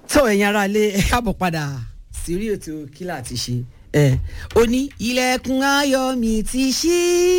tó ẹ̀yin ará ilé ẹ káàbọ̀ padà sírí ètò kílà ti ṣe ẹ ó ní ilẹ̀kùn ayọ̀ mi ti ṣí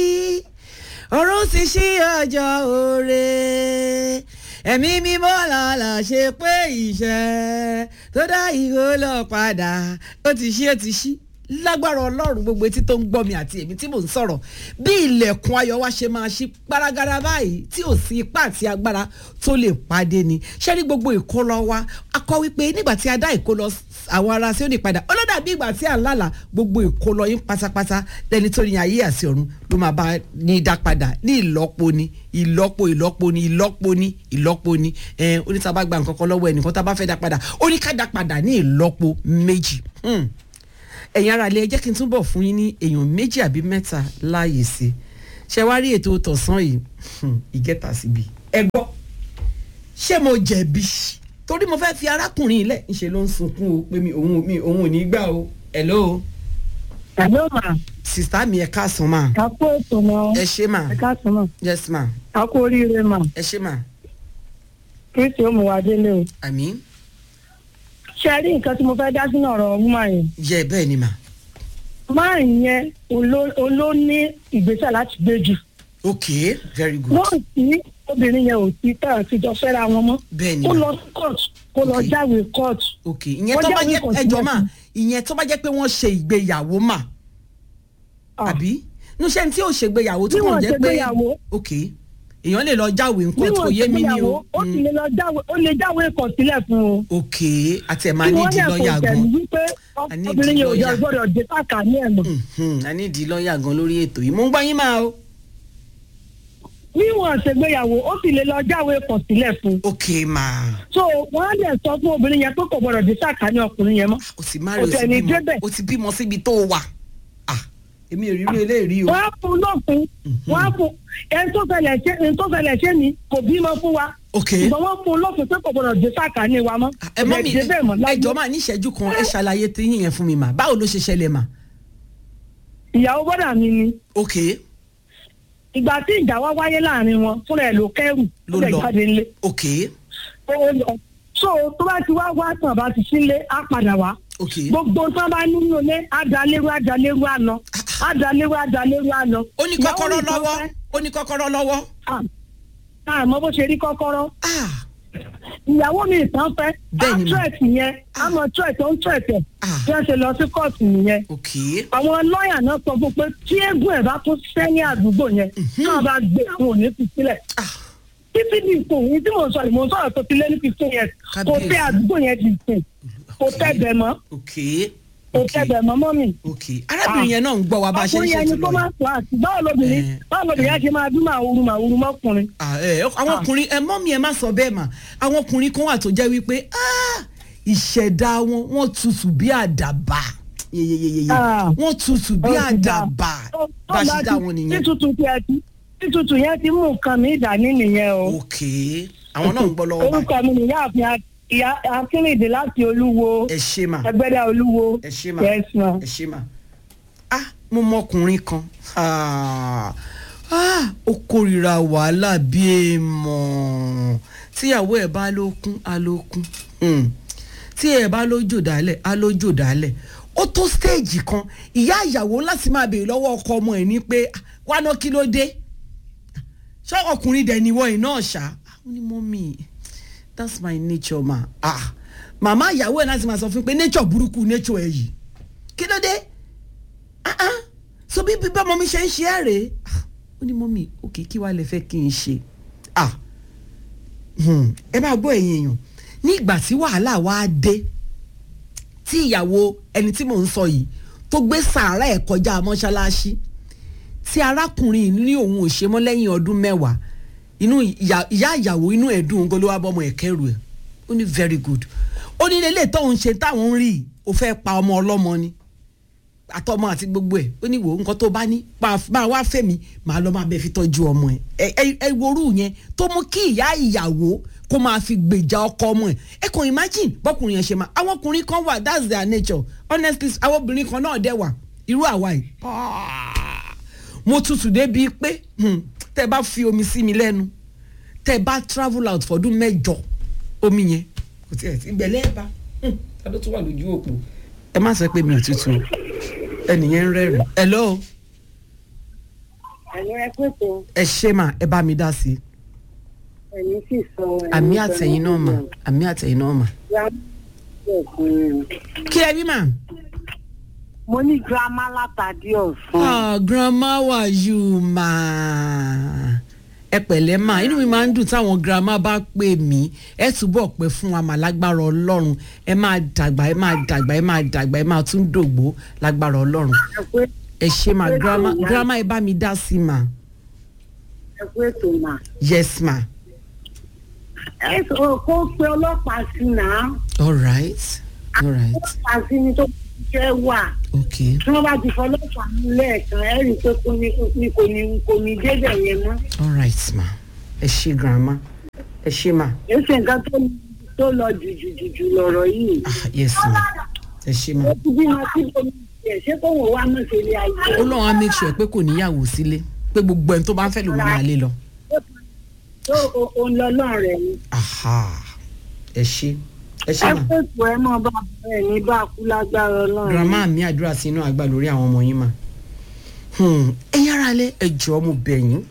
ọ̀run ti ṣí ọjọ́ òre ẹ̀mí mímọ́ làlà ṣe pé ìṣẹ́ tó dá ìhó lọ padà ó ti ṣí ó ti ṣí lágbára ọlọ́run gbogbo etí tó ń gbọ́ mi àti èmi tí mò ń sọ̀rọ̀ bí ilẹ̀kùn ayọ̀ wa ṣe máa ṣí gbaragara báyìí tí ò sí ipá àti agbára tó lè pàdé ni ṣé ní gbogbo ìkólọ wa a kọ wípé nígbà tí a dá ìkólọ àwọn ará sí òní padà ọlọ́dà bí ìgbà tí à ń lálà gbogbo ìkólọ yín pátápátá lẹni tó ní ayé àti ọ̀run ló máa bá ní dá padà ní ìlọ́po ni ìlọ́po ìlọ́po ni ìlọ́po ni ìlọ́po ni onítàbá gba nǹkan kan lọ́wọ́ ẹnìkan tá a bá fẹ́ dá padà ó ní ká dá padà ní ìlọ́po méjì ẹ̀yin ara ilé ẹ jẹ́ kí n túbọ̀ fún yín ní èèyàn méjì àbí mẹ́ta láàyè sí ṣe wá rí ètò tọ̀sán yìí ìgẹ́ta síbi ẹ gbọ́ ṣé mo jẹ̀bi torí mo fẹ́ fi arákùnrin ilẹ̀ ńṣe ló ń sunkún o pé mi òun mi òun ò ní gbà o hello. hello ma. sista mi ẹ káàsán ma. a kó ètò mọ. ẹ ṣé ma. ẹ káàsán ma. yes ma. a kó oríire ma. ẹ ṣé ma. kristi ó mú wa délé o. àmín. ṣe rí nǹkan tí mo fẹ́ dá sínú ọ̀rọ̀ wúmà yẹn. yẹ bẹ́ẹ̀ ni ma. máa yẹn oló ní ìgbésẹ̀ láti gbé jù. ok very good. wọ́n sì obìnrin yẹn ò sí tán àtijọ́ fẹ́ra wọn mọ́. bẹ́ẹ̀ ni kó ma. lọ sí court kó lọ Ok. jáwé court. ok ìyẹn Wọ́n tó bá jáwé jẹ́ kọ̀ọ̀sílẹ̀ ẹjọ́ mà fún. ìyẹn tó bá jẹ́ pé wọ́n ṣe ìgbéyàwó mà Ah. àbí níṣẹ́ tí ò ṣègbéyàwó tó Bí kàn wọ́n jẹ́ pé ṣègbéyàwó. ok èèyàn lè lọ jáwèé nǹkan tó níwọ̀n yé mi ní ìgbéyàwó o ó sì lè lọ jáwé ó lè jáwé kọ̀sílẹ̀ fún o. ok àti ẹ̀ máa Kí ní wọ́n ìdí dẹ̀ lọ́ọ̀yà kò gan tẹ̀lé wípé A ní obìnrin yẹn ò ìdí jẹ́ lọ́ọ̀yà. gbọ́dọ̀ dé káàkà ní ẹ̀mọ́. Mhm, a ní ìdí lọ́ọ̀yà gan lórí ètò yìí mo ń gbọ́ yín máa o níwọ̀n ṣègbéyàwó ó sì lè lọ jáwé kọ̀sílẹ̀ fún. ok máa so wọ́n á dẹ̀ sọ fún obìnrin yẹn pé kò gbọ́dọ̀ dé káàkà ní ọkùnrin yẹn mọ́. o ti má rí Kò o ti tẹ̀lé bímọ débẹ̀. o ti bímọ síbi tó wà ah èmi ò rí irú eléyìí o wọ́n á fún lófin wọ́n á fún ẹni tó fẹlẹ̀ ṣe ẹni tó fẹlẹ̀ ṣe ni kò bímọ fún wa. ok ṣùgbọ́n wọ́n fún lófin pé kò gbọ́dọ̀ dé káàkà ní wa mọ́. ẹ mọ́ mi Kò dẹ̀ dé bẹ́ẹ̀ mọ́ láyé. ẹjọ́ máa ní ìṣẹ́jú kan ẹ ṣàlàyé tí yín yẹn fún mi mà báwo ló ṣe ṣẹlẹ̀ mà ìyàwó bọ́dà mi ni ok ìgbà tí ìjà wá wáyé láàrin wọn fúnra ẹ̀ ló kẹ́rù Ló ó lè lọ. jáde ńlé. ok ó lọ so tó bá ti wá wá tàn bá ti sílé á padà wá ok gbogbo tó bá nínú ilé adalérú adalérú àná adalérú adalérú àná. ó ní kọ́kọ́rọ́ lọ́wọ́ ó ní kọ́kọ́rọ́ lọ́wọ́ àmọ́ bó ṣe rí kọ́kọ́rọ́ ah ìyàwó mi ìtàn fẹ́ Bẹ́ẹ̀ ni mà. àtúrẹ̀tì yẹn àmọ́ túrẹ̀tì ó ń túrẹ̀tì ẹ̀ Ah. bí wọ́n ṣe lọ sí kóòtù nìyẹn ok àwọn lọ́ọ̀yà náà sọ fún pé tí eégún ẹ̀ bá tún sẹ́yìn àdúgbò yẹn náà bá gbé àwọn òní fi sílẹ̀ ah títí di ìsìn yìí tí mò ń sọ yìí mò ń sọ̀rọ̀ tó ti lé ní fifteen years kò Kábíyèsí. tẹ àdúgbò yẹn di ìsìn kò tẹ bẹ̀ mọ́ ok kò ok tẹ bẹ̀ mọ́ mọ́ mi. ok arábìnrin yẹn náà ń gbọ́ wa bá a ṣe ń ọkùnrin yẹn ni ṣètò kó lọ́yìn. máa sọ àti báwo lobìnrin Eh. báwo lobìnrin yẹn ṣe máa dún màwúru màwúru mọ́kùnrin. Ah, ẹ, àwọn ọkùnrin ẹ mọ́ mi ẹ má sọ bẹ́ẹ̀ mà àwọn ọkùnrin kan wà tó jẹ́ wípé ah, ìṣẹ̀dá wọn wọ́n tutù bí àdàbà yeyeyeye Ah. wọ́n tutù bí Ó ti dá. àdàbà Tó- tó bá a ṣe bá dá ti- wọn nìyẹn. títutù tí ẹ ti títutù yẹn ti mú nǹkan mi dání nìyẹn o. ok àwọn náà ń gbọ́ lọ́wọ́ báyìí orúkọ mi nìyá àfin ìyá akínrìndé láti olúwo ẹ ṣe mà ẹgbẹ́dá olúwo ẹ ṣe mà yes ma. ẹ ṣe mà ah mo mọ ọkùnrin kan ah ah, ó kórìíra wàhálà bí èèmọ̀ tíyàwó ẹ̀ bá ló kún á ló kún Hmm. tí ẹ̀ bá ló jò dálẹ̀ á ló jò dálẹ̀ ó tó stéèjì kan ìyá ìyàwó láti máa béèrè lọ́wọ́ ọkọ ọmọ ẹ̀ ní pé "Ah, wá ná kí ló dé ṣé ọkùnrin dẹ̀ ni wọ́n ẹ̀ náà ṣá ó ní mọ́mì that's my nature ma ah màmá ìyàwó ẹ̀ láti máa sọ fún pé nature burúkú nature ẹ̀ yìí kí ló dé ah ah so bí bí bọ́mọ mi ṣe ń ṣe ẹ́ rèé Ah, ó ní mọ́mì òkè kí wàá lè fẹ́ kí n ṣe ah hmm, ẹ máa gbọ́ ẹ̀yin èèyàn ní ìgbà tí wàhálà wá dé tí ìyàwó ẹni tí mò ń sọ yìí tó gbé sàárà ẹ̀ kọjá mọ́ṣáláṣí tí arákùnrin yìí ní òun ò ṣe mọ́ lẹ́yìn ọdún mẹ́wàá inú ìyá ìyá ìyàwó inú ẹ̀ dùn ún ló wá bọ́mọ ẹ̀ kẹ́rù ẹ̀ ó ní very good ó ní lélẹ̀ tóun ṣe táwọn ń rí i ó fẹ́ pa ọmọ ọlọ́mọ ni àtọmọ àti gbogbo ẹ̀ ó ní wò ó nǹkan tó bá ní máa wá fẹ́mi màá lọ máa bẹ fi tọ́jú ọmọ ẹ̀ ẹ ẹ worú yẹn tó mú kí ìyá ìyàwó kó máa fi gbèjà ọkọ ọmọ ẹ̀ ẹ kàn imagine bọ́kùnrin yẹn ṣe máa àwọn ọkùnrin kan wà that's their nature honestly àwọn obìnrin kan náà dẹ̀ wà irú àwa yìí mo tutù débi pé hmm, tẹ bá fi omi sí mi lẹ́nu tẹ bá travel out fọdún mẹ́jọ omi yẹn kò tiẹ̀ sí gbẹ̀lẹ́ bá Hmm, ta ló tún wà lójú òpó. ẹ má sọ pé mi ò tutù o ẹnìyẹn ń rẹ́rìn. hello ẹ̀yin ẹ pé tó ẹ ṣé mà ẹ bá mi dá sí i. ẹ̀yin sì sọ àmì àtẹ̀yìn náà mà àmì àtẹ̀yìn náà mà. kí ẹ rí mà. mo ní girama látàdí ọ̀sán. ah grandma wà yù mà. ẹ pẹ̀lẹ́ mà inú mi máa ń dùn táwọn grandma bá pè mí ẹ túbọ̀ pẹ́ fún wa mà lágbára ọlọ́run ẹ máa dàgbà ẹ máa dàgbà ẹ máa dàgbà ẹ máa tún dògbó lágbára ọlọ́run ẹ pé ẹ ṣe mà grandma grandma ẹ bá mi dá sí mà ẹ pé tó mà. yes ma ẹ sọ kó pe ọlọ́pàá sí náà all right all right ọlọ́pàá sí ni tó jẹ́ wà okay tí wọ́n bá ti fọlọ́pàá mú lẹ́ẹ̀kan ẹ rí i pé kò ní kò ní kò ní débẹ̀ yẹn mọ́. all right ma ẹ ṣe grandma ẹ ṣe ma èsì nǹkan tó tó lọ jùjùjùjù lọ̀rọ̀ yìí. ah yes ma ẹ ṣe ma ó ti bímọ sí omi ẹ̀ ṣé kò wọ́n wá mọ̀ sí ilé ayé. ó lọ́wọ́ á make sure pé kò níyàwó sílé pé gbogbo ẹni tó bá ń fẹ́ ló máa lé lọ. tó òun lọ lọ́rẹ̀ ni. aha ẹ ṣe ẹ ṣe ẹ ma pèsè ẹ mọ bá bẹ́ẹ̀ ní bá kú lágbára ọlọ́run. grandma mi àdúrà sí inú àgbà lórí àwọn ọmọ yín ma Hmm, ẹ yára lé ẹ jọ̀ọ́ mo bẹ̀ yín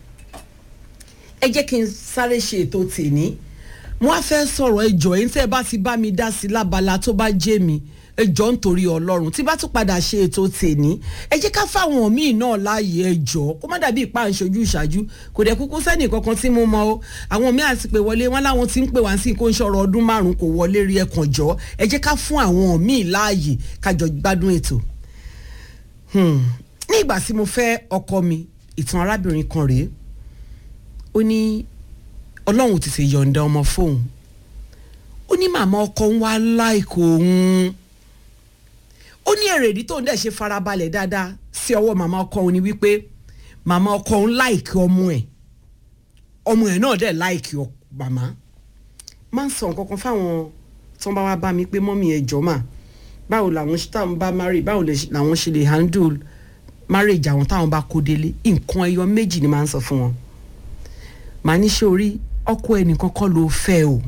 ẹ jẹ́ kí n sáré ṣe ètò tèmi mo á fẹ́ sọ̀rọ̀ ẹ jọ̀ọ́ yín tẹ́ ẹ bá ti bá mi dá sí lábala tó bá jẹ́ mi ẹ jọ̀ọ́ nítorí ọlọ́run tí bá tún padà ṣe ètò tèmi ẹ jẹ́ ká fáwọn míì náà láàyè ẹ jọ̀ọ́ kó má dàbí ìpá ìṣojú ìṣáájú kò dẹ̀ kúkú sẹ́nì kankan tí mo mọ o àwọn míì àti pé wọlé wọn láwọn tí ń pè wá sí kó ń ṣọ̀rọ̀ ọdún márùn kò wọlé rí ẹkàn jọ ẹ jẹ́ ká fún àwọn míì láàyè kájọ gbádùn ètò Hmm. ní ìgbà tí mo fẹ́ ọkọ mi ìtàn arábìnrin kan rèé ó ní ọlọ́run ti ṣe yọ̀ǹda ọmọ fóun ó ní màmá ọkọ ń wá láìkò òun ó ní èrèdí tóun dẹ̀ ṣe farabalẹ̀ dáadáa sí ọwọ́ màmá ọkọ òun ni wípé màmá ọkọ òun láìkì ọmọ ẹ̀ ọmọ ẹ̀ náà dẹ̀ láìkì ọ- màmá máa ń sọ nǹkan kan fáwọn tó ń bá wá bá mi pé mọ́mí ẹ̀ jọ́ mà báwo làwọn ṣe táwọn bá marry báwo lè ṣe- làwọn ṣe lè handle marriage àwọn táwọn bá kó délé nǹkan ẹyọ méjì ni máa ń sọ fún wọn màá ní ṣe orí ọkọ ẹnìkan kọ́ ló fẹ́ o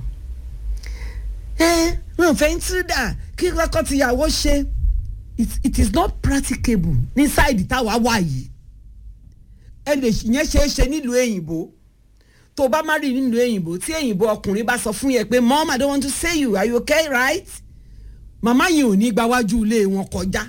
ẹ wọn fẹ́ ń tírídà kí kọ́kọ́ tìyàwó ṣe it, it is not practicable ní sáìdì táwa wà yìí ẹ lè yẹn ṣe é ṣe nílùú èyìnbó tó o bá má rí nílùú èyìnbó tí èyìnbó ọkùnrin bá sọ fún yẹ pé mom i don't want to say you are you okay right màmá yẹn ò ní gba wájú ilé wọn kọjá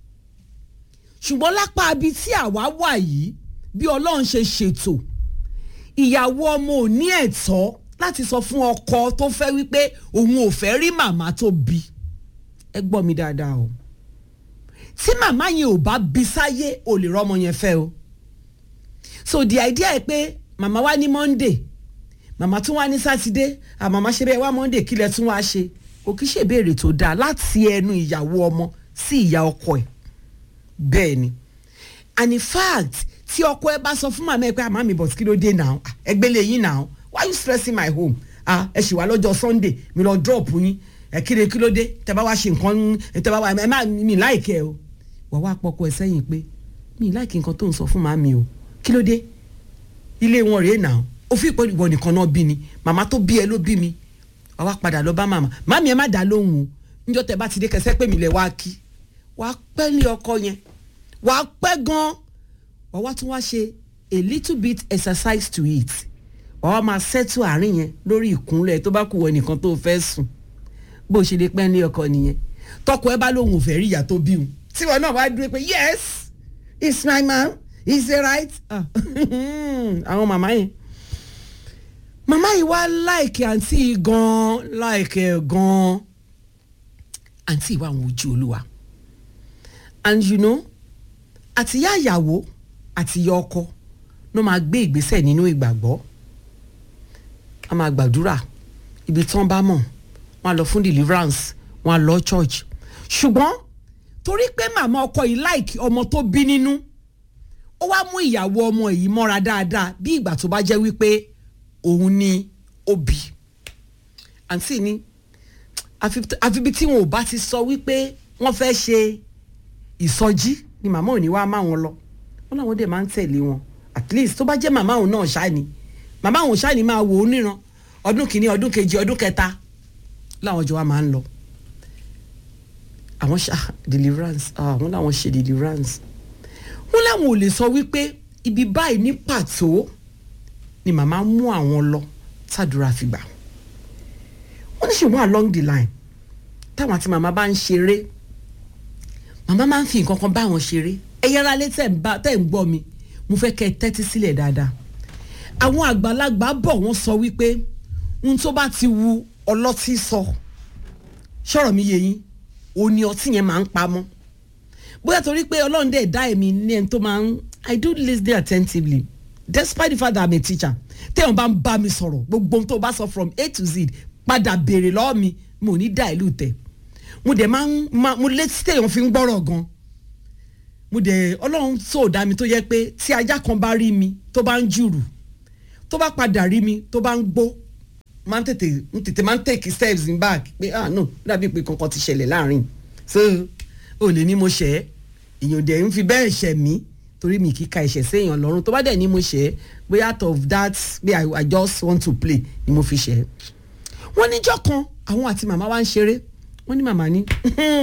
ṣùgbọ́n lápá ibi tí àwa wà yìí bí ọlọ́run ṣe ṣètò ìyàwó ọmọ ò ní ẹ̀tọ́ láti sọ fún ọkọ tó fẹ́ wípé òun ò fẹ́ rí màmá tó bí ẹ gbọ́ mi dáadáa o tí màmá yẹn ò bá bí sáyé ò lè rọ́mọ yẹn fẹ́ o so the idea ẹ pé màmá wá ní monday màmá tún wá ní sátidé àmàmá ṣe bẹ́ẹ̀ wá monday kílẹ̀ tún wá ṣe kò kí ṣèbéèrè tó dáa láti ẹnu ìyàwó ọmọ sí ìyá ọkọ ẹ̀ bẹ́ẹ̀ ni and in fact tí ọkọ ẹ bá sọ fún màmá ẹ pé àmà mi but kí ló dé now Ah, ẹgbẹ́ lè yín now why you stressing my home ah ẹ ṣì wá lọ́jọ́ sunday mi lọ drop yín ẹ kíre kí ló dé tẹ bá wá ṣe nǹkan tẹ bá wá ẹ má mi láìkẹ́ o wà wá pọkọ ẹ sẹ́yìn pé mi láìkí nǹkan tó ń sọ fún màmí o kí ló dé ilé wọn rèé now ó fi ìpè ìwọ nìkan náà bí ni màmá tó bí ẹ ló bí mi wà wá padà lọ bá màmá màmí ẹ má dá lóhùn o níjọ́ tẹ bá ti dé kẹsẹ́ pé mi lẹ̀ wá kí wà á pẹ́ lé ọkọ yẹn wà á pẹ́ gan wà wá tún wá ṣe a little bit exercise to it wà wá máa settle àárín yẹn lórí ìkúnlẹ̀ tó bá kù wọ nìkan tó fẹ́ sùn bó ṣe lè pẹ́ lé ọkọ nìyẹn tọkọ ẹ bá lóhùn òfẹ́ rí ìyá tó bí òun tíwọ náà wá dúró pé yes it's my man is it right Ah, àwọn màmá yẹn màmá yìí wá láìkẹ́ àǹtí yìí gan-an láìkẹ́ gan-an àǹtí ìwà àwọn ojú olúwa and you know àtìyá ìyàwó àtìyá ọkọ ló máa gbé ìgbésẹ̀ nínú ìgbàgbọ́ a máa gbàdúrà ibi tán bá mọ̀ wọ́n á lọ fún deliverance wọ́n á lọ church ṣùgbọ́n torí pé màmá ọkọ yìí láìkí ọmọ tó bí nínú ó wá mú ìyàwó ọmọ yìí mọ́ra dáadáa bí ìgbà tó bá jẹ́ wípé òun ni ó bí àǹtí ni àfi àfi bí tí wọn ò bá ti sọ wípé wọ́n fẹ́ ṣe ìsọjí ni màmá ò ní wá má wọn lọ wọn làwọn dẹ̀ máa ń tẹ̀lé wọn at least tó bá jẹ́ màmá òun náà ṣáà ni màmá òun ṣáà ni máa wò ó níran ọdún kìíní ọdún kejì ọdún kẹta láwọn jọ wa máa ń lọ àwọn ṣá deliverance ah wọ́n làwọn ṣe deliverance wọ́n làwọn ò lè sọ wípé ibi báyìí ní pàtó ni màmá mú àwọn lọ tàdúrà fi gbà wọ́n ní ṣùgbọ́n along the line táwọn àti màmá bá ń ṣeré màmá máa ń fi nǹkan kan bá wọn ṣeré ẹ̀yà ara lé tẹ̀ ń bá tẹ̀ ń gbọ́ mi mo fẹ́ kẹ́ ẹ tẹ́tí sílẹ̀ dáadáa àwọn àgbàlagbà bọ̀ wọ́n sọ wípé ohun tó bá ti wu ọlọ́tí sọ ṣọ̀rọ̀ mi yé yín òun ni ọtí yẹn máa ń pamọ́ bóyá torí pé ọlọ́run dẹ̀ dá èmi ní ẹni tó máa ń i do listen attentively despite the fact that i'm a teacher téèyàn bá ń bá mi sọ̀rọ̀ gbogbo ohun tó bá sọ from a to z padà béèrè lọ́wọ́ mi mo ní dá ìlú tẹ̀ mo dẹ̀ máa ń mo létí téèyàn fi ń gbọ́rọ̀ gan mo dẹ̀ ọlọ́run tó dá mi tó yẹ pé tí ajá kan bá rí mi tó bá ń jùrù tó bá padà rí mi tó bá ń gbó máa ń tètè ń tètè máa ń take steps in back pé ah no dàbí pé kankan ti ṣẹlẹ̀ láàrin so ò lè ní mo ṣẹ̀ ẹ́ èèyàn dẹ̀ ń fi bẹ́ẹ̀ ṣẹ̀ mí torí mi kì í ka ẹ̀ṣẹ̀ séèyàn lọ́rùn tó bá dẹ̀ ní mo ṣẹ̀ ẹ́ bóyá out of that pé I, I just want to play ni mo fi ṣẹ̀ ẹ́ wọ́n níjọ́ kan àwọn àti màmá wa ń ṣeré wọ́n ní màmá ní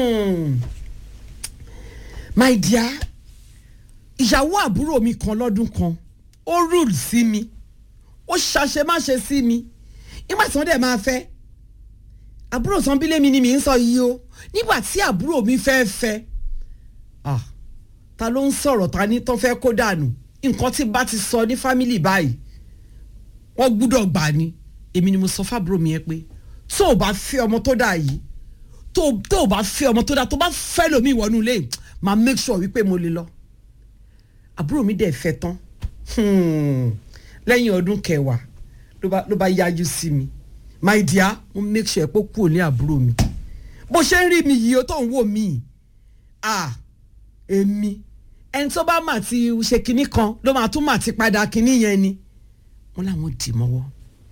my dear ìyàwó àbúrò mi kan lọ́dún kan ó rule sí mi ó ṣàṣemáṣe sí mi nígbà tí wọ́n dẹ̀ máa fẹ́ àbúrò sanbílẹ̀ mi ni mi ń sọ yìí o nígbà tí àbúrò mi fẹ́ fẹ́ ah ta ló ń sọ̀rọ̀ ta ní tó fẹ́ kó dànù nǹkan tí bá ti sọ ní fámìlì báyìí wọ́n gbúdọ̀ gbà ni èmi ni mo sọ fábúrò mi yẹn pé tó o bá fẹ́ ọmọ tó dà yìí tó o bá fẹ́ ọmọ tó dà tó bá fẹ́ lómi ìwọ́nú ilé máa make sure wípé mo lè lọ àbúrò mi dẹ̀ fẹ́ tán lẹ́yìn ọdún kẹwàá ló bá yájú sí mi my dear mo make sure pé ó kúrò ní àbúrò mi bó ṣe ń rí mi yìí ó tó ń wò mí ah èmi ẹni tó bá mà ti ṣe kinní kan ló máa tún mà ti padà kinní yẹn ni wọn làwọn dì mọ́wọ́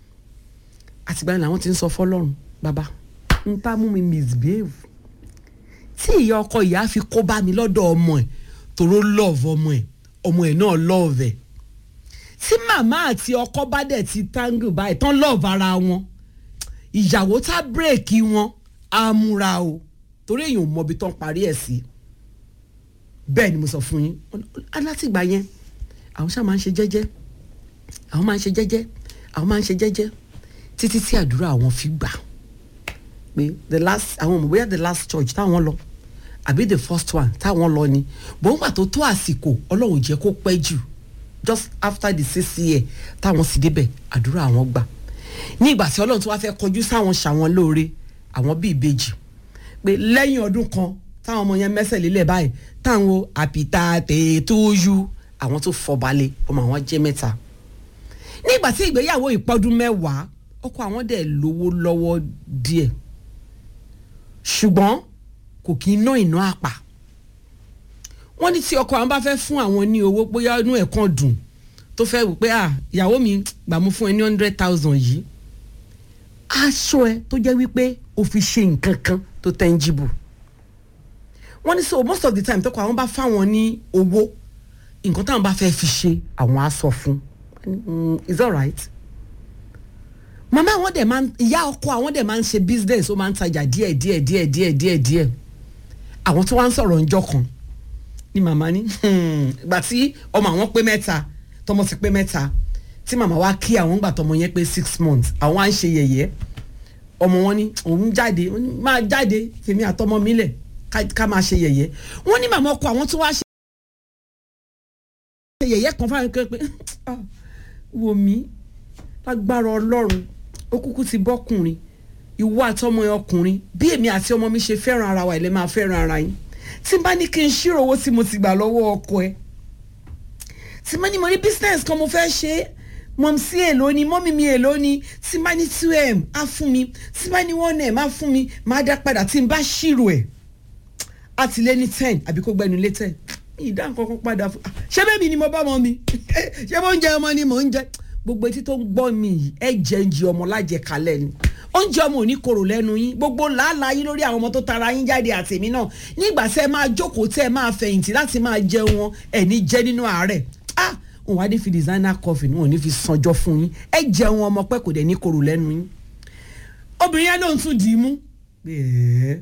àtìgbà yẹn làwọn ti ń sọ fọ́lọ́run bàbá n ta mú mi misbehave tí ìyá ọkọ ìyá fi kó bá mi lọ́dọ̀ ọmọ ẹ̀ tòró love ọmọ ẹ̀ ọmọ ẹ̀ náà love ẹ̀ tí màmá àti ọkọ bá dẹ̀ ti tangle báyìí tán love ara wọn ìyàwó tá bírèkì wọn á múra o torí èèyàn ò mọbi tán parí ẹ̀ sí bẹ́ẹ̀ ni mo sọ fún yín alátìgbà yẹn àwọn ṣáà máa ń ṣe jẹ́jẹ́ àwọn máa ń ṣe jẹ́jẹ́ àwọn máa ń ṣe jẹ́jẹ́ títí tí àdúrà àwọn fi gbà pé the last àwọn ọmọ bóyá the last church táwọn lọ àbí the first one táwọn lọ ni bòńgbà tó tó àsìkò ọlọ́run jẹ́ kó pẹ́ jù just after the six year táwọn sì débẹ̀ àdúrà àwọn gbà ní ìgbà tí ọlọ́run tó wá fẹ́ kọjú sáwọn ṣàwọn lóore àwọn bíi ìbejì pé lẹ́yìn ọdún kan táwọn ọmọ yẹn mẹ́sẹ̀ lélẹ̀ báyìí táwọn àpìtà tètòyú àwọn tó fọbalẹ̀ ọmọ àwọn jẹ́ mẹ́ta nígbà tí ìgbéyàwó ìpọ́dún mẹ́wàá ọkọ àwọn dẹ̀ lówó lọ́wọ́ díẹ̀ ṣùgbọ́n kò kí ń ná ìná àpà wọ́n ní tí ọkọ àwọn bá fẹ́ fún àwọn ní owó bóyá inú ẹ̀ kan dùn tó fẹ́ wò pé ah ìyàwó mi gbà mú fún ẹ ní hundred thousand yìí aṣọ ẹ tó jẹ́ wípé o fi ṣe nǹkan kan tó tangible wọ́n ní so most of the time tọkọ àwọn bá fáwọn ní owó nǹkan táwọn bá fẹ́ fi ṣe àwọn á sọ fún is that right màmá àwọn dẹ̀ máa ń ìyá ọkọ àwọn dẹ̀ máa ń ṣe business ó máa ń tajà díẹ̀ díẹ̀ díẹ̀ díẹ̀ díẹ̀ díẹ̀ àwọn tó wá ń sọ̀rọ̀ ńjọ́ kan ni màmá ní ìgbà tí ọmọ àwọn pé mẹ́ta tọmọ ti pé mẹ́ta tí màmá wa kí àwọn gbà tọmọ yẹn pé six months àwọn á ń ṣe yẹ̀yẹ́ ọmọ wọn ní òun jáde máa jáde fèmí àtọmọ mi lẹ̀ ká máa ṣe yẹ̀yẹ́ wọ́n ní màmá ọkọ àwọn tó wá ṣe yẹ̀yẹ́ kan fáwọn kan pé wò mí lágbára ọlọ́run ó kúkú ti bọ́kùnrin ìwọ àtọmọ ẹ ọkùnrin bí èmi àti ọmọ mi ṣe fẹ́ràn ara wa ẹ̀ lẹ́ máa fẹ́ràn ara yín tí n bá ní kí n ṣírò owó tí mo ti gbà lọ́wọ́ ọkọ ẹ tí n bá ní mo ní business kan mo fẹ́ ṣe é mọ̀mísí èlò ni mọ́mí mi èlò ni tí n bá ní two m á fún mi tí n bá ní one m á fún mi máa dá padà tí n bá ṣírò ẹ̀ á ti lé ní ten àbí kó gbẹnu lé ten ìdá nǹkan kan padà fún ṣé bẹ́ẹ̀ mi ni mo bá mọ mi ṣé mo ń jẹ ọmọ ni mò ń jẹ gbogbo etí tó ń gbọ́ mi yìí ẹ jẹ́ ń jẹ ọmọ lájẹ kalẹ̀ ni oúnjẹ ọmọ ò ní korò lẹ́nu yín gbogbo làálàá yín lórí àwọn ọmọ tó tara yín jáde àtẹ̀mí náà nígbà tẹ́ ẹ máa jókòó tẹ́ ẹ máa fẹ̀yìntì láti máa jẹun wọn ẹ̀ ní jẹ́ nínú àárẹ̀ ah òun wá ní fi designer coffee wọn ò ní fi sanjọ́ fún yín ẹ jẹun ọmọ pẹ́ kò dẹ̀ ní korò lẹ́nu yín obìnrin yẹn ló ń tún dì í mú ẹ̀ẹ́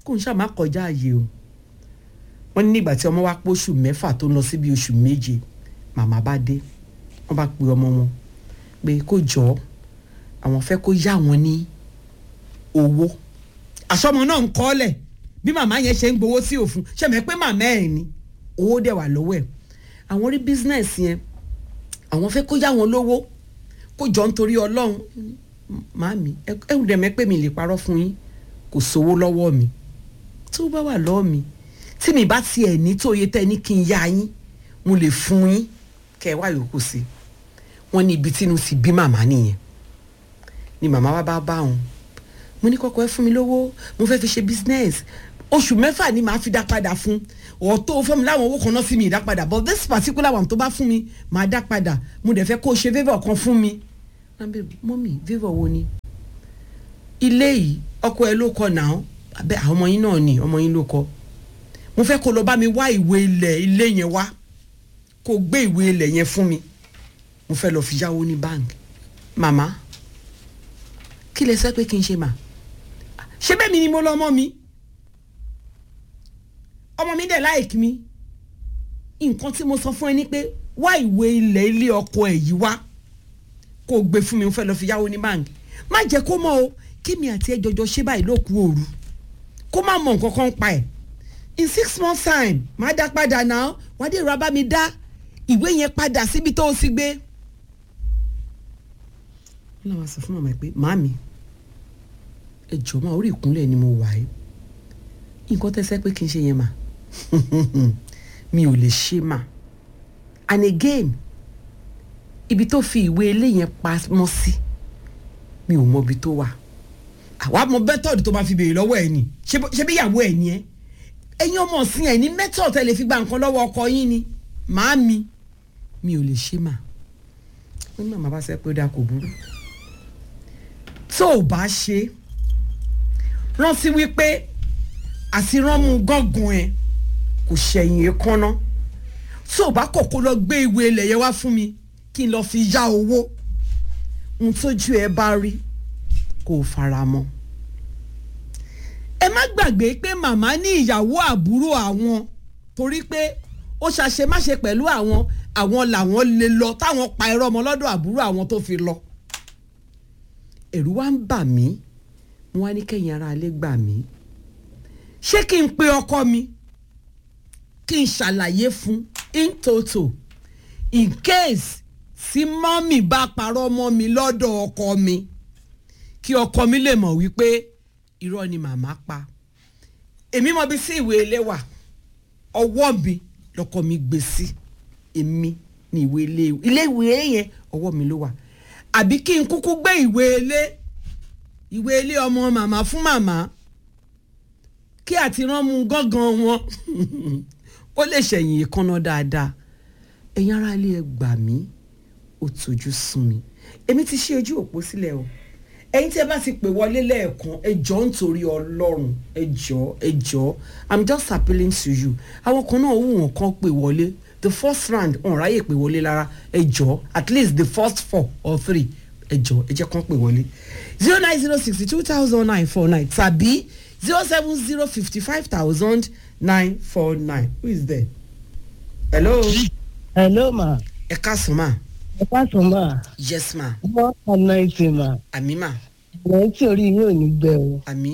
kò ń ṣàmà kọjá ààyè o wọ́n ní nígbà tí ọmọ wa pọ̀ oṣù mẹ́fà tó ń lọ síbi oṣù méje màmá bá dé wọ́n bá pe ọmọ wọn pé kó jọ àwọn fẹ́ kó yá wọn ní owó àsọmọ náà ń kọ́lẹ̀ bí màmá yẹn ṣe ń gbowó sí òfun ṣẹ̀mẹ́ pé màmá ẹ̀ ni owó dẹ̀ wà lọ́wọ́ ẹ̀ àwọn rí bísínẹ́sì yẹn àwọn fẹ́ kó yá wọn lówó kó jọ nítorí ọlọ́run màmí ẹ̀hún dẹ̀ mẹ́ pé mi lè parọ́ fún yín kò sówó lọ́wọ́ mi tó bá wà lọ́wọ́ mi tí mi bá tiẹ̀ ní tóye tẹ́ ní kí n yá yín mo lè fún yín kẹ́ ẹ wá yòókù sí wọ́n ní ibi tínú ti bí màmá nìyẹn ni màmá wa bá bá wọn mo ní kọ́kọ́ ẹ fún mi lówó mo fẹ́ fi ṣe business oṣù mẹ́fà ni màá fi dá padà fún ọ̀tọ̀ fún mi láwọn owó kan náà sí mi ìdá padà but this particular one tó bá fún mi màá dá padà mo dẹ̀ fẹ́ kó o ṣe favour kan fún mi mọ́mì favour wo ni ilé yìí ọkọ ẹ ló kọ náà abẹ àwọn ọmọ yín náà ni ọmọ yín ló kọ mo fẹ́ kó lọ bá mi wá ìwé ilẹ̀ ilé yẹn wá kó gbé ìwé ilẹ̀ yẹn fún mi mo fẹ́ lọ fi yáwó ní báńkì màmá kí lẹ sẹ́ pé kí n ṣe mà ṣé bẹ́ẹ̀ mi ni mo lọ ọmọ mi ọmọ mi dẹ̀ láìkí mi nǹkan tí mo sọ fún ẹ ni pé wá ìwé ilẹ̀ ilé ọkọ ẹ̀ yìí wá kó o gbé fún mi mo fẹ́ lọ fi yáwó ní báńkì má jẹ́ kó mọ̀ o kí mi àti ẹ jọjọ ṣe báyìí ló kú òru kó má mọ nǹkan kan pa ẹ̀ in six months time má dá padà náà wá dé ìrora bá mi dá ìwé yẹn padà síbi tó o sì gbé. wọ́n làwọn sọ fún màmá pé màmí ẹ jọ̀ọ́ máa orí ìkúnlẹ̀ ni mo wà ẹ́ nǹkan tẹ́sẹ́ pé kí n ṣe yẹn mà mi ò lè ṣe mà and again ibi tó fi ìwé ilé yẹn pamọ́ sí mi ò mọ ibi tó wà àwa mọ mẹ́tọ̀dù tó máa fi béèrè lọ́wọ́ ẹ̀ ni ṣé bí ìyàwó ẹ̀ ni ẹ́ ẹ̀yin ọmọ ọ̀sìn ẹ̀ ní mẹ́tọ̀dù ẹ̀ lè fi gba nǹkan lọ́wọ́ ọkọ yín ni màámi mi ò lè ṣe mà wọ́n ní màmá bá sẹ́ pé ó dáa kò burú tó o bá ṣe rántí wípé àsìrànmú gángan ẹ kò ṣẹ̀yìn èékánná tó o bá kọ̀kọ́ lọ gbé ìwé ilẹ̀ yẹn wá fún mi kí n lọ fi yá owó ohun tójú ẹ bá rí kó o fara mọ́ ẹ má gbàgbé pé màmá ní ìyàwó àbúrò àwọn torí pé ó ṣàṣemáṣe pẹ̀lú àwọn àwọn làwọn lè lọ táwọn pa ẹ̀rọ ọmọ lọ́dọ̀ àbúrò àwọn tó fi lọ ẹ̀rù wa ń bà mí wọn á ní kẹ́yìn ara alẹ́ gbà mí ṣé kí n pe ọkọ mi kí n ṣàlàyé fún in toto in case tí mọ́mì bá parọ́ mọ́ mi lọ́dọ̀ ọkọ mi kí ọkọ mi lè mọ̀ wípé irọ́ ni màmá pa èmi mọ̀ bí sí ìwé ilé wà ọwọ́ mi lọ́kọ mi gbé sí èmi ní ìwé ilé ilé ìwé yẹn ọwọ́ mi ló wà àbí kí n kúkú gbé ìwé ilé ìwé ilé ọmọ màmá fún màmá kí àti rán mu gángan wọn ó lè ṣẹ̀yìn ìkànnà dáadáa ẹ̀yin ará ilé ẹ gbà mí ó tójú sún mi èmi ti ṣí ojú òpó sílẹ̀ o ẹ̀yin tí ẹ bá ti pè wọlé lẹ́ẹ̀kan ẹ jọ̀ọ́ nítorí ọlọ́run ẹ jọ̀ọ́ ẹ jọ̀ọ́ i'm just appealing to you àwọn kan náà wù wọ́n kàn pè wọlé the first round ọ̀n ráyè pè wọlé lára ẹ jọ̀ọ́ at least the first four or three ẹ jọ̀ọ́ ẹ jẹ́ kàn pè wọlé zero nine zero sixty two thousand nine four nine tàbí zero seven zero fifty five thousand nine four nine who is there hello hello ma ẹ káàsán ma ẹ káàsán ma yes ma wọ́n ọ̀nà ìsìn ma àmì ma ọ̀nà tí orí yín ò ní gbẹ o. àmì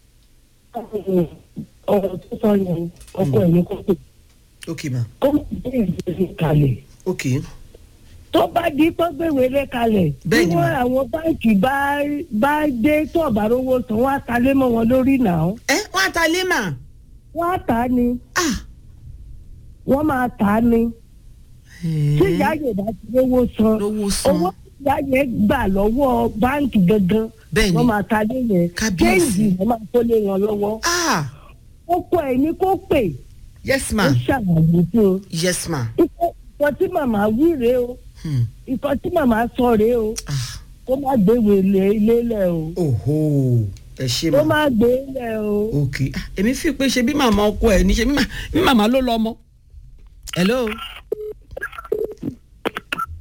ọ̀rọ̀ tó sọ yẹn ọkọ ẹ̀ ní kó pè ok ma kó má gbé ìgbésí kalẹ̀ ok tó bá di pé gbèwé lé kalẹ̀ Bẹ́ẹ̀ ni tí mà. wọ́n àwọn báńkì bá bá dé tó ọ̀bà rówó tán wọ́n á ta lé mọ́ wọn lórí náà ẹ wọn àtàlẹ́ mà wọ́n á tà á ni ah wọ́n máa tà á ni tí ìyá yẹn bá ti rówó san lówó san owó tí ìyá yẹn gbà lọ́wọ́ báńkì gangan bẹ́ẹ̀ wọ́n ni máa ta lé yẹn Kábíyèsí. kéèjì wọ́n máa kó lé wọn lọ́wọ́ ah ó kọ ẹ̀ ní kó pè yes ó ma ṣàlàyé fún un yes ma ikọ̀ ikọ̀ tí màmá wí rèé o hmm. ikọ̀ tí màmá sọ rèé o ah kó má gbéwò ilé ilé lẹ̀ o oho ẹ ṣe kó ma má gbé lẹ̀ o. ok ah èmi fi pé ṣe bí màmá ọkọ ẹ ní ṣe bí mà- bí màmá ló lọ ọmọ hello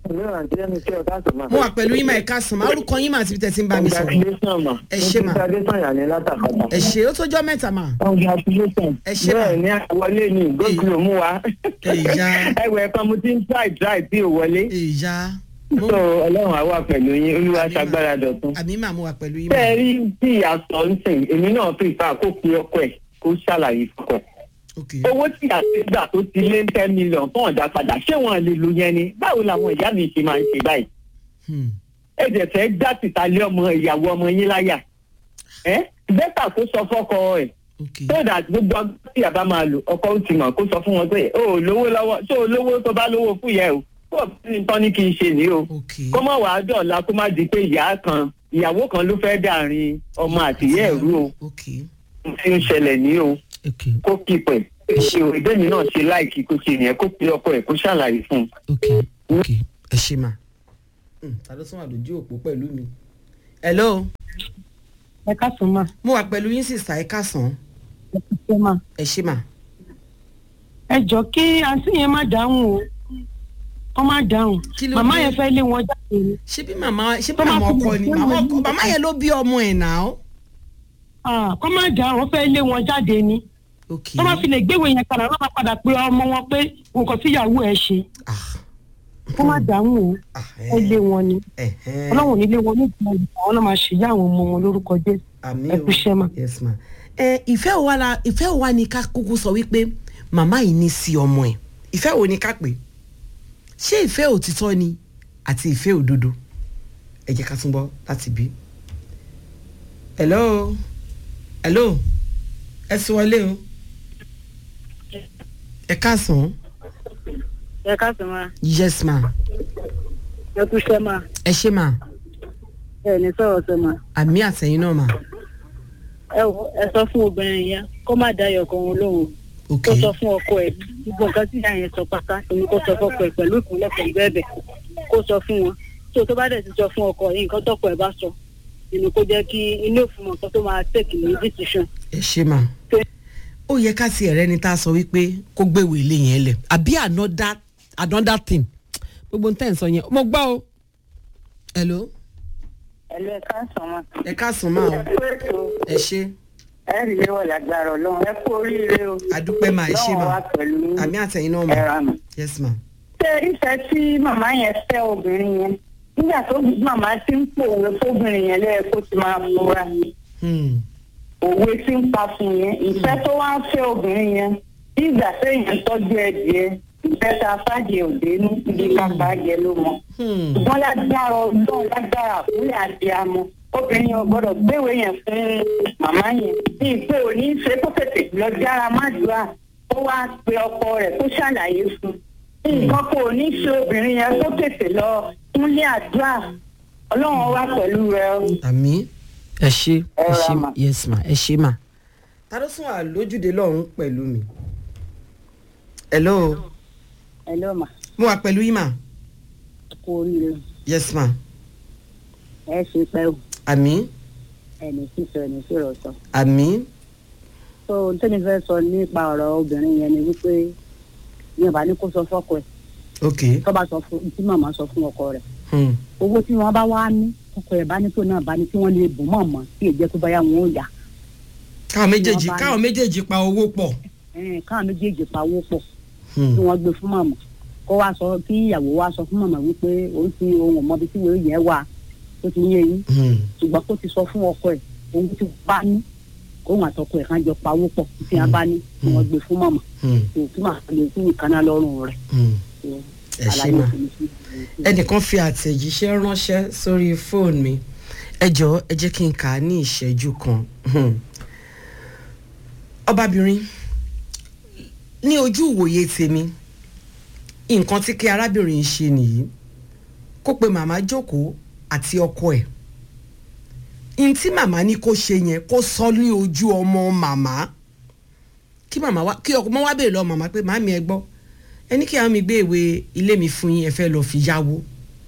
mo wà pẹ̀lú yín mà ẹ̀ka sàn máa orúkọ yín mà àti tẹ̀sí ń bá mi sọ̀rọ̀ Ẹ ṣé mà. ẹ ṣe ó tójọ́ mẹ́ta mà Ẹ ṣé mà. bẹ́ẹ̀ ni àwọlé ni gógùn mú wa Ìyá. ẹwẹ̀ kan mo ti ń try try tí ò wọlé ìyá so ọlọ́run á wà pẹ̀lú yín olúwa ṣagbára dọ̀tun. àmì mà mo wà pẹ̀lú yín mà bẹ́ẹ̀ rí tí ìyàtọ̀ ń sìn èmi náà prefer kó pe ọkọ ẹ̀ kó ṣàlàyé fọkọ ẹ̀. ok owó tí àti gbà tó ti lé ten million fún ọ̀dà padà ṣé wọn lè lu yẹn ni báwo làwọn ìyá mi ṣe máa ń ṣe báyìí Hmm. ẹ jẹ́ fẹ́ dá tìta lé ọmọ ìyàwó ọmọ yín láyà ẹ bẹ́tà kó sọ fọ́kọ ẹ̀ ok so that gbogbo ọgbọ́n tí àbá máa lò ọkọ ó ti mọ̀ kó sọ fún wọn pé o ò lówó lọ́wọ́ ṣé o lówó tó bá lówó fún yẹ o kó o fi ní tán ní kí n ṣe ní o ok kó mọ̀ wàá dọ̀la kó má di pé ìyá kan ìyàwó kan ló fẹ́ dàrin ọmọ àtìyẹ́ ẹ̀rú o ok tí ń ṣẹlẹ̀ ní o ok kó kípẹ̀ ṣe o ìbéèmí náà ṣe láìkí kó ṣe yẹn kó pe ọkọ ẹ̀ kó ṣàlàyé fún un. ok ok ẹ ṣe mà Hmm, ta ló sún àlòjù òpó pẹ̀lú mi hello ẹ káàsán mà mo wà pẹ̀lú yín sísà ẹ káàsán ẹ kú ṣe mà. ẹ ṣe mà ẹ jọ kí àǹtí yẹn má dáhùn o kọ́ má dáhùn Kí ló màmá dé? yẹn fẹ́ lé wọn jáde ni ṣé bí màmá ṣé bí Tó bá màmá fi ọkọ lè ni ṣe màmá wọ́n ọkọ ní- màmá yẹn ló bí ọmọ ẹ̀ náà Ah, kọ́ má dáhùn wọ́n fẹ́ lé wọn jáde ni ok tó bá fi lè gbéwèé yẹn padà wọ́n máa padà pé ọmọ wọn pé nǹkan tíyàwó ẹ̀ ṣe ah kọ́ má dáhùn o ah ẹ lé wọn ni ẹ ẹ ọlọ́run ò ní lé wọn ní ìgbà yìí àwọn náà máa ṣèyá àwọn ọmọ wọn lórúkọ jésù àmì ẹ kú iṣẹ́ mà. yes ma ẹ ìfẹ́ wo wa la ìfẹ́ wo wa ni ká kúkú sọ wípé màmá yìí ní sí ọmọ ẹ̀ ìfẹ́ wo ni ká pè ṣé ìfẹ́ òtítọ́ ni àti ìfẹ́ òdodo ẹ jẹ́ ká tún bọ́ láti bí. hello hello ẹ sì wọlé o ẹ káàsán ẹ káàsán ma yes ma ẹ kú iṣẹ́ ma ẹ ṣé ma ẹ ní sọ̀rọ̀ sọ ma àmì àtẹ̀yìn náà ma ẹ wò ẹ sọ fún obìnrin yẹn kó má dá ayọ̀ kan lóhùn ok kó sọ fún ọkọ ẹ gbogbo nǹkan tí ìyá yẹn sọ pátá èmi kó sọ fọkọ ẹ pẹ̀lú ìpínlẹ̀ pẹ̀lú ẹ̀bẹ̀ kó sọ fún wọn tó tó bá dẹ̀ ti sọ fún ọkọ yìí nǹkan tọkọ ẹ bá sọ inú kó jẹ́ kí ilé òfin mọ̀ nǹkan tó máa tẹ̀kì ní decision ẹ ṣe mà ó yẹ ká tiẹ̀ rẹ́ni tá a sọ wípé kó gbéwò ilé yẹn lẹ̀ àbí another another thing gbogbo nǹkan sọ yẹn mo gbọ́ o. hello ẹlò ẹ káàsán ma. ẹ káàsán máa o ẹ kú ètò ẹ ṣe ẹ rí léwọ lágbára Ọlọ́run ẹ kú oríire o. àdúpẹ́ máa ẹ ṣe Ọlọ́run mà wà pẹ̀lú yín. àmì àtẹ̀yìn náà mà ẹ ra mà. yes ma ṣé ìfẹ́ tí màmá yẹn fẹ́ obìnrin yẹn nígbà tó màmá ti ń pòwe fóbìnrin yẹn lẹ́yìn kó ti máa fura Hmm. òwe tí ń pa fún yẹn ìfẹ́ tó wá ń fẹ́ obìnrin yẹn bí ìgbà téèyàn tọ́jú ẹ̀dìẹ ìfẹ́ tá a fàjẹ òde ní ibi kápá jẹ ló mọ. Hmm. ṣùgbọ́n lágbára ọdún lágbára àkúrẹ́ àti amọ̀ obìnrin yẹn ò gbọ́dọ̀ gbéwèé yẹn fún màmá yẹn bí ìpè òní ṣe kó tètè lọ jára mádùúrà ó wá pe ọkọ rẹ̀ kó ṣàlàyé fún un nǹkan kò ní ṣe obìnrin yẹn kó tètè lọ kúnlé àdúrà ọlọ́run wá pẹ̀lú rẹ o. àmì ẹ ṣe ẹ Ẹ ra ṣe mà. yes ma ẹ ṣe mà. ta ló sún àlójúde lọ́run pẹ̀lú mi. hello ẹ lọ́ mà mo wà pẹ̀lú yín mà kú oríire yes ma ẹ ṣe pẹ́ o àmì ẹni sísọ ẹni sọ̀rọ̀ sọ. àmì tó ohun tẹ́mi fẹ́ sọ nípa ọ̀rọ̀ obìnrin yẹn ni wípé ní ọba ní kó sọ fọ́kọ ẹ̀ ok tó bá sọ fún tí màmá sọ fún ọkọ rẹ̀ hmm. owó tí wọ́n bá wá ní ọkọ ẹ̀ bá ní tó náà bá ní tí wọ́n lè bùn mọ̀ mọ́ tí èjẹ́ tó bá yá wọn ó yá káwọn méjèèjì Wọ́n bá ní- káwọn méjèèjì pa owó pọ̀. Ẹ̀n, káwọn méjèèjì pawó pọ̀ Hmm. tí wọ́n gbé fún màmá kó wá sọ kí ìyàwó wá sọ fún màmá wípé òun ti ohun ọmọbi tí wọ́n yẹn wà tó ti yé yín Hmm. ṣùgbọ́n kó ti sọ fún ọkọ ẹ̀ ohun tí wọ́n bá ní kóhun àtọkọ ẹ̀ kan jọ pawó pọ̀ tí wọ́n bá ní tí wọ́n gbé fún màmá Hmm. tó tí màá lè fún ìkànnà lọ́rùn rẹ̀ Hmm. ẹ ṣe àlàyé mà òfin sí i. ẹnìkan fi àtẹ̀jíṣẹ́ ránṣẹ́ sórí fóònù mi ẹ jọ̀ọ́ ẹ jẹ́ kí n kà á ní ìṣẹ́jú kan Hmm. ọbabìnrin ní ojú ìwòye tèmi nǹkan tí kí arábìnrin ṣe nìyí kó pe màmá jókòó àti ọkọ ẹ̀ n tí màmá ní kó ṣe yẹn kó sọ ní ojú ọmọ màmá kí màmá wá kí ọmọ wá bèèrè lọ màmá pé màmí ẹ gbọ́ ẹ ní kí àwọn mi gbé ìwé ilé mi fún yín ẹ fẹ́ lọ́ọ́ fi yáwó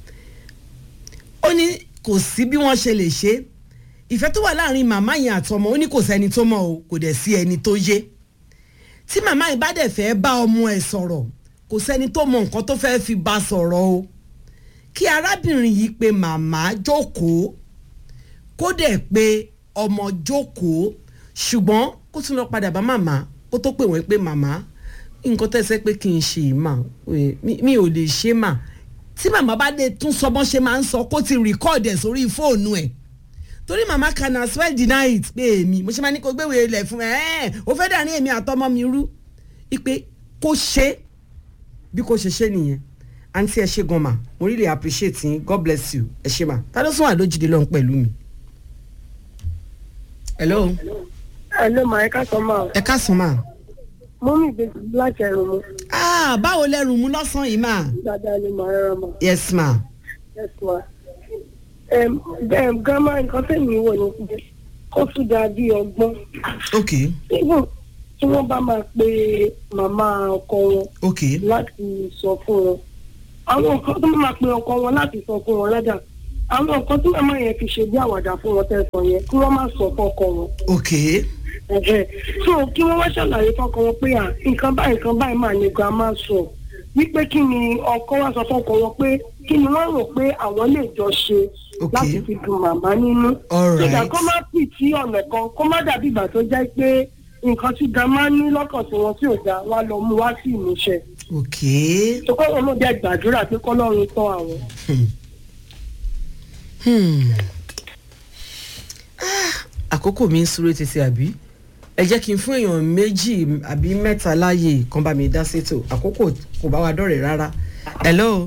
ó ní kò sí bí wọ́n ṣe lè ṣe ìfẹ́ tó wà láàrin màmá yẹn àtọmọ ó ní kò sẹ́ni tó mọ̀ o kò dẹ̀ sí ẹni tó yé tí màmá yìí bá dẹ̀ fẹ́ bá ọmọ ẹ̀ sọ̀rọ̀ kò sẹ́ni tó mọ nǹkan tó fẹ́ fi bá sọ̀rọ̀ o kí arábìnrin yìí pe màmá jókòó kó dẹ̀ pé ọmọ jókòó ṣùgbọ́n kó tún lọ padà bá màmá kó tó pè wọ́n pé màmá nǹkan tẹ́sẹ̀ pé kí n ṣe mà mi ò lè ṣe mà tí màmá bá dé tún sọ bọ́n ṣe máa ń sọ kó ti record ẹ̀ sórí fóònù ẹ̀ torí màmá can as well deny it pé èmi mo ṣe máa ní kó gbéwèé ilẹ̀ fún ẹ ẹ o fẹ́ dàní èmi àtọmọ mi rú ipe kó ṣe bí kò ṣe ṣe nìyẹn àǹtí ẹ ṣe gan ma mo really appreciate yín god bless you ẹ ṣe ma ta ló sún àlójúde lọ́n pẹ̀lú mi. hello. hello ma ẹ ká sọ ma. ẹ ká sọ ma. mú mi gbé láti ẹrù mu. ah báwo lẹrù mú lọ́sàn-án yìí ma. dáadáa ni màá rọra ma. yes ma. yes ma. bẹ́ẹ̀ gánmà nǹkan tẹ̀mí wò ni pé kó tún dáa bí ọgbọ́n. ok even tí wọ́n bá máa pe màmá ọkọ wọn ok láti sọ fún wọn àwọn nǹkan tó máa pe ọkọ wọn láti sọ fún wọn lẹ́dà àwọn nǹkan tí màmá yẹn fi ṣe bí àwàdà fún wọn tẹ̀sán yẹn kí wọ́n má sọ fọ́kọ wọn ok ẹ̀hẹ̀. so kí wọ́n wá ṣàlàyé fọ́kọ wọn pé à nǹkan báyìí nǹkan báyìí máa ní grandma sọ wípé kí ni ọkọ wá sọ fọ́kọ wọn pé kí ni wọ́n rò pé àwọn lè jọ ṣe Ok. láti fi dùn màmá nínú. Alright. ìgbà kó má pì tí ọ̀nà kan kó má dàbí ìgbà tó jẹ́ pé nǹkan tí grandma ní lọ́kàn tí wọ́n tí ò dá wá lọ mú wá sí ìmúṣẹ. ok tó kọ́ wọn ló jẹ́ gbàdúrà pé kọ́lọ́run tọ́ àwọn. Hmm. Ah, àkókò mi ń súré tètè àbí ẹ jẹ́ kí n fún èèyàn méjì àbí mẹ́ta láàyè kan bá mi dá sétò àkókò kò bá wa dọ̀rẹ̀ rárá hello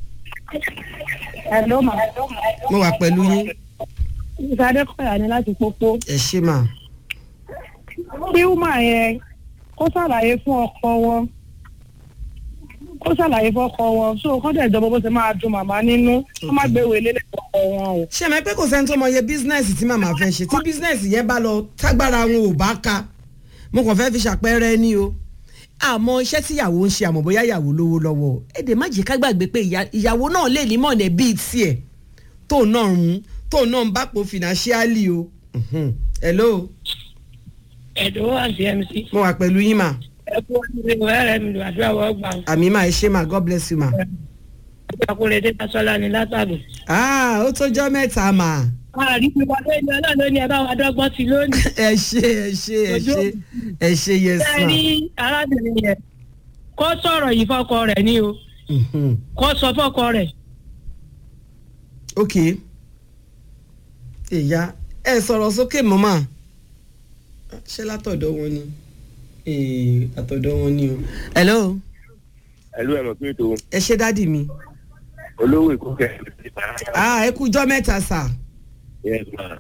hello ma. mo wà pẹ̀lú yín ìsàdé kọ̀yà ni láti pópó. ẹ ṣe mà kí wúmà yẹn kó ṣàlàyé fún ọkọ wọn kó ṣàlàyé fún ọkọ wọn so kó dẹ̀ jọba bó ṣe máa dùn màmá nínú kó má gbé wèlé lẹ́kọ̀ọ́ ọkọ wọn o. ṣé mi pé kò sẹ́ni tó mọ iye bísínẹ́sì tí màmá fẹ́ ṣe tí bísínẹ́sì yẹn bá lọ tágbára wọn ò bá ka mo kàn fẹ́ fi ṣàpẹẹrẹ ní o àmọ́ iṣẹ́ tí ìyàwó ń ṣe àmọ́ bóyá ìyàwó lówó lọ́wọ́ èdè má jẹ́ ká gbàgbé pé ìyá- ìyàwó náà lè ní mọ̀nẹ́ bíi tiẹ̀ tóun náà ń mú tóun náà ń bá po financially o. Mhm. hello ẹ̀dùn àti mc mo wà pẹ̀lú yín mà ẹ kú ọdún ẹ̀rẹ́ mi àdúrà wọ́n gbà àmì mà ẹ ṣe mà god bless you mà. àkúrẹ́ dé tasọ́lá ni látàbí. ah ó tọ́jọ́ mẹ́ta mà àrí mi wọlé ní ọlọ́run ló ní ẹ bá wa dọ́gbọ́n sí lónìí. ẹ ṣe ẹ ṣe ẹ ṣe ẹ ṣe yes ṣe ma. rí arábìnrin yẹn kó sọ̀rọ̀ yìí fọ́kọ rẹ̀ ní o Mhm. kó sọ fọ́kọ rẹ̀ ok ìyá ẹ sọ̀rọ̀ sókè mọ́mà ṣé látọ̀dọ̀ wọn ni Eh, àtọ̀dọ̀ wọn ni o. hello ẹlú ẹ mọ̀ pé ètò ẹ ṣe dádì mi olówó èkó kẹ ah ẹ kú jọ́ mẹ́ta sà yes ma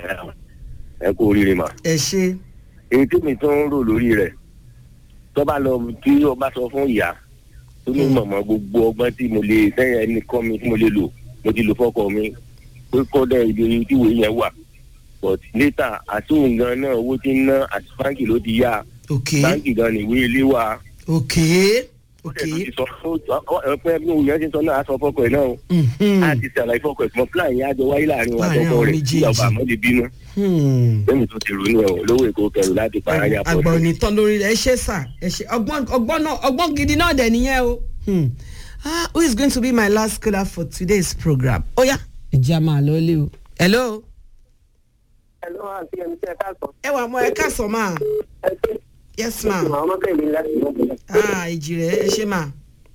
ẹ kú oríire ma. ẹ ṣe èyí tí mi tún ń rò lórí rẹ̀ tó bá lọ tí o bá sọ fún ìyá tó ní mọ̀mọ́ gbogbo ọgbọ́n tí mo lè sẹ́yìn ẹni kọ́ mi tí mo lè lò mo ti lò fọ́kọ mi pé kọ́dà ibi tí ìwé yẹn wà but later àtúnwò gan náà owó tí ń ná àti báńkì ló ti yá ok báńkì gan ni ìwé ilé wà. ok ok ó ti sọ fún ọpẹ bí òun yẹn ti sọ náà á sọ fọ́kọ ẹ̀ náà o Mhm. a ti ṣàlàyé fọ́kọ ẹ̀ mọ́ plan yẹn á jọ wáyé láàrin wọn Láàrin àtọkọ àwọn rẹ̀ méjèèjì. tí ọba àmọ́ lè bínú Hmm. lẹ́yìn tó ti ronú ẹ̀ lówó èkó kẹrù láti paraya pọ̀ àgbà òní tán lórí rẹ̀ ẹ ṣe sà ẹ ṣe ọgbọ́n ọgbọ́n náà ọgbọ́n gidi náà dẹ̀ nìyẹn o. Hmm. ah who is going to be my last caller for today's program? ó yá ẹ jẹ́ a máa lọ lé o. hello Hello, àti ẹni tí ẹ ká sọ. ẹ wà mọ ẹ káàsán máa Ẹ ṣe yes ma àwọn ọmọkẹ́mi láti lọ́kùnrin. ah ìjì rẹ ẹ ṣe ma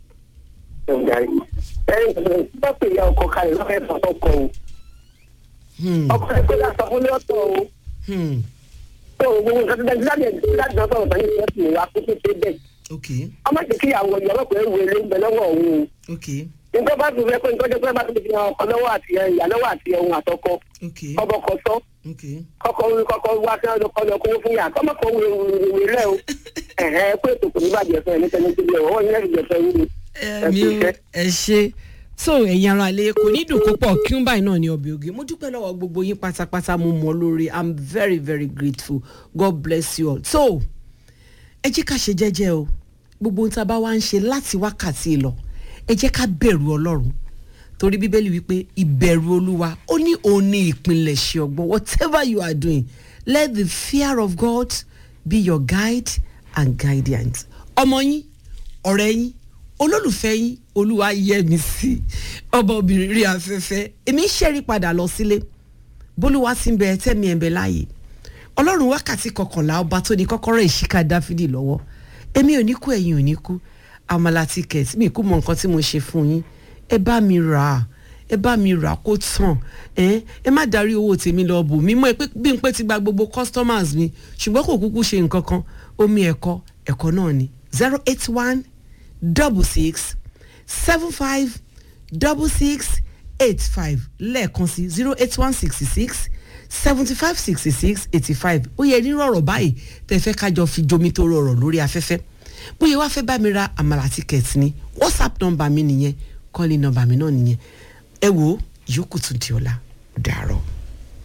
Ẹ ń darí. Ẹ ń bá pè ya ọkọ kalẹ̀ lọ́fẹ̀ẹ́ sọ fọ́kọ o. Hmm. Ọkọ rẹ̀ pé láti sọ fún ní ọ̀tọ̀ o. Hmm. Tó o gbogbo nǹkan tó dájú láti ẹ̀ láti náà sọ̀rọ̀ sọ́yìn ìfẹ́ sì wá kó tó ṣe bẹ́ẹ̀. ok Ọmọ ti kí àwọn ìyàwó pẹ̀lú ìwé ilé ń bẹ lọ́wọ́ òun o. ok Nígbà bá tún fẹ́ pé nítorí pé bá tún fi hàn ọkọ lọ́wọ́ àti ìyá lọ́wọ́ àti ẹ̀hún àtọkọ. ok Ọbọ̀ kọ sọ. ok Kọ́kọ́ kọ́kọ́ wá sí ọjọ́ kọ́ lọ kó fún yà. Kọ́mọ kọ́ wé ìwé rẹ̀ o. Ẹ̀hẹ́ pé ètò kò ní bàjẹ́ fún ẹ̀ níta ní ti bí ẹ̀ wọ́n yẹn ti jẹ fẹ́ yín ẹ̀mí o ẹ ṣe so ẹ̀yin ara ilé kò ní dùn púpọ̀ kí n báyìí náà ní ọbẹ̀ oge mo dúpẹ́ lọ́wọ́ gbogbo yín pátápátá mo mọ̀ lórí i'm very very grateful god bless you all so ẹ jẹ́ ká ṣe jẹ́jẹ́ o gbogbo ohun tá a bá wá ń ṣe láti wákàtí lọ ẹ jẹ́ ká bẹ̀rù ọlọ́run torí bíbélì wípé ìbẹ̀rù olúwa ó ní òun ní ìpilẹ̀ṣẹ̀ ọgbọ́n whatever you are doing let the fear of god be your guide and guidance ọmọ yín ọ̀rẹ́ yín olólùfẹ́ yín olúwa yẹ mi sí ọba obìnrin rí afẹ́fẹ́ èmi ń ṣẹ́rí padà lọ sílé bólúwa ti ń bẹ tẹ́mi ẹ̀ ń bẹ láàyè ọlọ́run wákàtí kọkànlá ọba tó ní kọ́kọ́rọ́ ìṣíká dáfídì lọ́wọ́ èmi ò ní kú ẹ̀yin ò ní kú àmàlà ticket mi kú mọ nǹkan tí mo ṣe fún yín ẹ bá mi rà á ẹ bá mi rà á kó tàn ẹ ẹ má darí owó tèmi lọ bù mí mọ ẹ pé bí n pé ti gba gbogbo customers mi ṣùgbọ́n kò kúkú ṣe nǹkan kan omi ẹ̀kọ́ ẹ̀kọ́ náà ni zero eight one double six seven five double six eight five lẹ́ẹ̀kan sí zero eight one sixty six seventy five sixty six eighty five ó yẹ nírọ̀ ọ̀rọ̀ báyìí tẹ́ fẹ́ kájọ fi jomi tó rọrọ̀ lórí afẹ́fẹ́ bóyá wàá fẹ́ bá mi ra àmàlà ticket ni whatsapp nọ́mbà mi nìyẹn kọ́lé nọ́mbà mi náà nìyẹn ẹ wo yòókù tún di ọ̀la dàárọ̀.